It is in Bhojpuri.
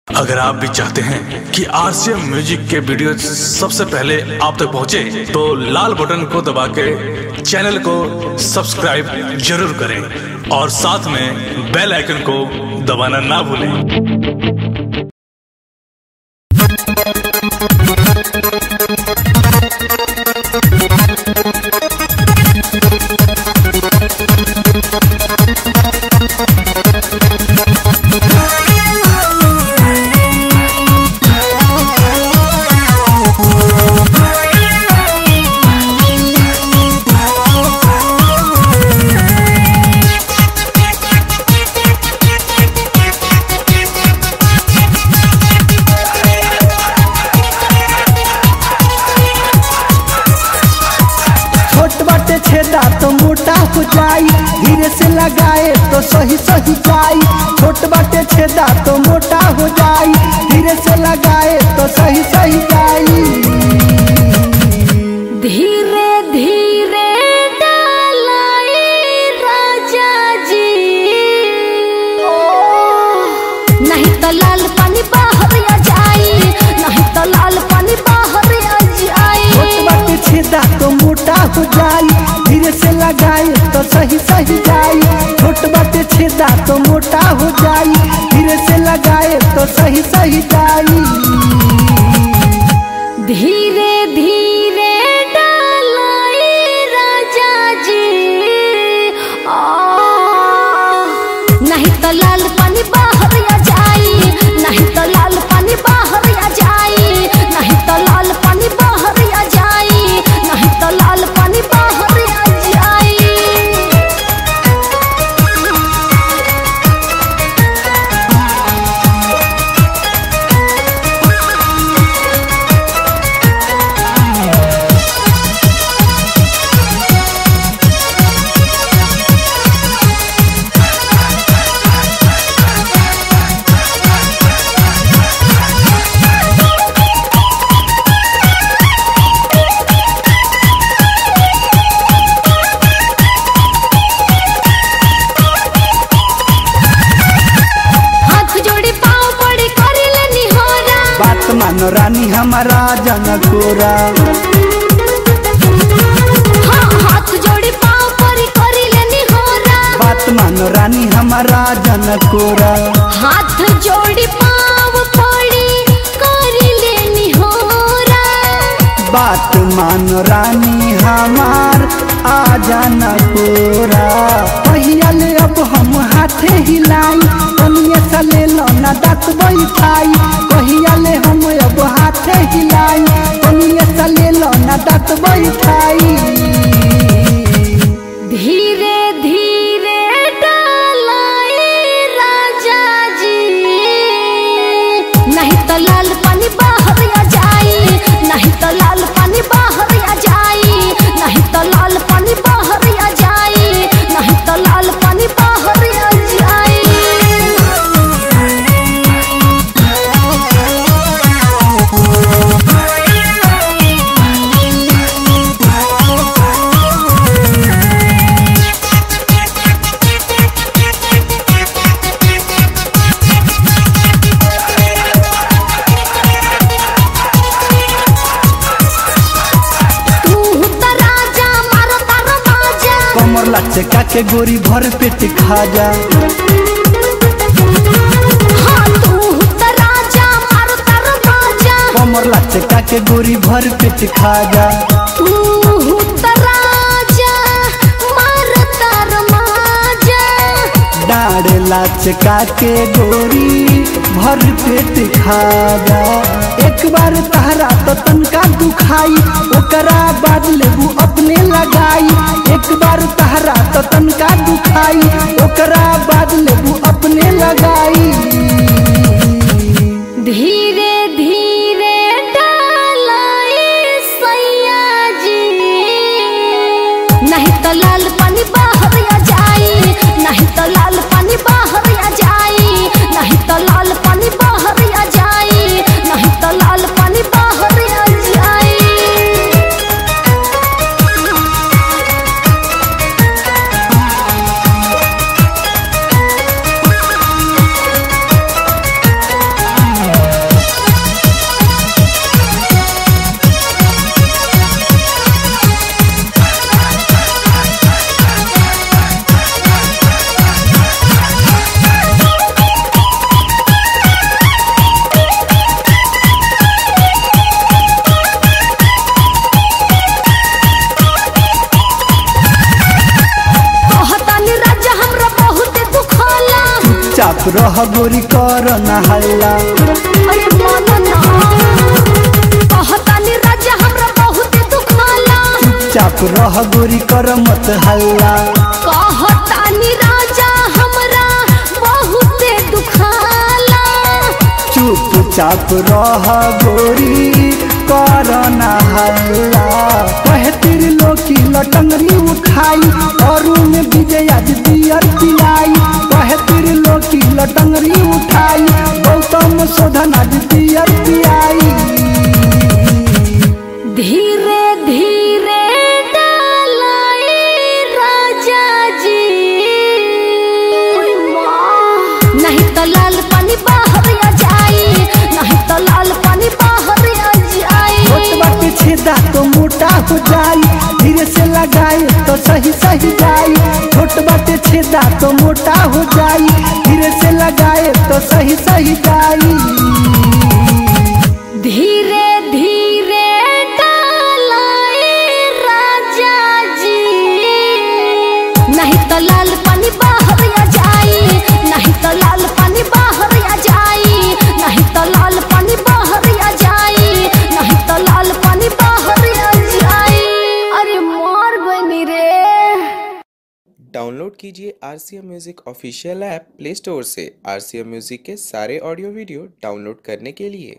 अगर आप भी चाहते हैं कि आरसीएम म्यूजिक के वीडियो सबसे पहले आप तक पहुंचे, तो लाल बटन को दबा के चैनल को सब्सक्राइब जरूर करें और साथ में बेल आइकन को दबाना ना भूलें छोट बाटे छेदा तो मोटा हो जाई धीरे से लगाए तो सही सही जाई छोट बाटे छेदा तो मोटा हो जाई धीरे से लगाए तो सही सही जाई धीरे धीरे डालाई राजा जी नहीं तो लाल पानी बाहर आ जाई नहीं तो लाल पानी बाहर आ जाई छोट बाटे छेदा तो मोटा हो जाई धीरे से लगाए तो सही सही जाई छोट बाटे छेदा तो मोटा हो जाई धीरे से लगाए तो सही सही जाई धीरे धीरे डालाई राजा जी आ, नहीं तो लाल पानी बाहर आ जाई नहीं तो लाल पानी बाहर आ जाई नहीं तो लाल पानी बाहर आ जाई नहीं तो लाल पानी बाहर आ जाई हाथ जोड़ी पाँव पड़ी करी लेनी होरा बात मानो रानी हमारा जनकोरा हाँ हाथ जोड़ी पाँव पड़ी करी लेनी होरा बात मानो रानी हमारा जनकोरा हाथ जोड़ी पाँव पड़ी करी लेनी होरा बात मानो रानी हमार आ जाना कोरा पहिया ले अब हम हाथे हिलाई कनिए सा ले लो ना दात बैठाई पहिया ले हम अब हाथे हिलाई कनिए सा ले लो ना दात बैठाई धीरे धीरे डालाई राजा जी नहीं तो लाल पानी बाहर आ जाई नहीं तो लाल पानी बाहर आ जाई नहीं तो लाल पानी बाहर आ जाई नहीं तो लाल पानी बाहर आ जाई तू तो राजा मारो तारो बाजा कमर लचका के गोरी भर पेट खा जा हाँ तू तो राजा मारो तारो बाजा कमर लचका के गोरी भर पेट खा जा तू तो राजा मारो तारो माजा डाढ़ लचका के गोरी भर पेट खा जा एक बार तहरा तो तनका दुखाई ओकरा बाद लेबू अपने लगाई एक बार तहरा तो तनका दुखाई ओकरा बाद लेबू अपने लगाई धीरे धीरे डालाई सैया जी नहीं तो लाल पानी बाहर आ जाई नहीं तो लाल पानी बाहर आ जाई नहीं तो लाल पानी बाहर आ जाई नहीं तो लाल पानी बाहर आ जाई रह गोरी कर न हल्ला अरे मानो ना कहतानी राजा हमरा बहुत दुखाला चुपचाप रह गोरी कर मत हल्ला कहतानी राजा हमरा बहुत दुखाला चुपचाप रह गोरी कर न हल्ला कहे तेरी लोकी लटंगरी उठाई और में विजय आज दियर पिलाई कहे तेरी लोकी लटंगरी उठाई गौतम शोधन आज दियर पियाई धीरे धीरे डालाई राजा जी नहीं तो लाल पानी बाहर आ जाई नहीं तो लाल पानी बाहर आ जाई छोटबा के छेदा तो मोटा हो जाई धीरे से लगाए तो सही सही जाई छोटबा के छेदा तो मोटा हो जाई धीरे से लगाए तो सही सही जाई धीरे धीरे डालाई राजा जी नहीं तो लाल पानी बाहर आ जाई नहीं तो लाल पानी बाहर आ जाई नहीं तो लाल पानी बाहर आ जाई नहीं तो लाल पानी बाहर आ जाई अरे मार बनी रे डाउनलोड कीजिए R C M music official app play store से आर सी एम म्यूज़िक के सारे ऑडियो वीडियो डाउनलोड करने के लिए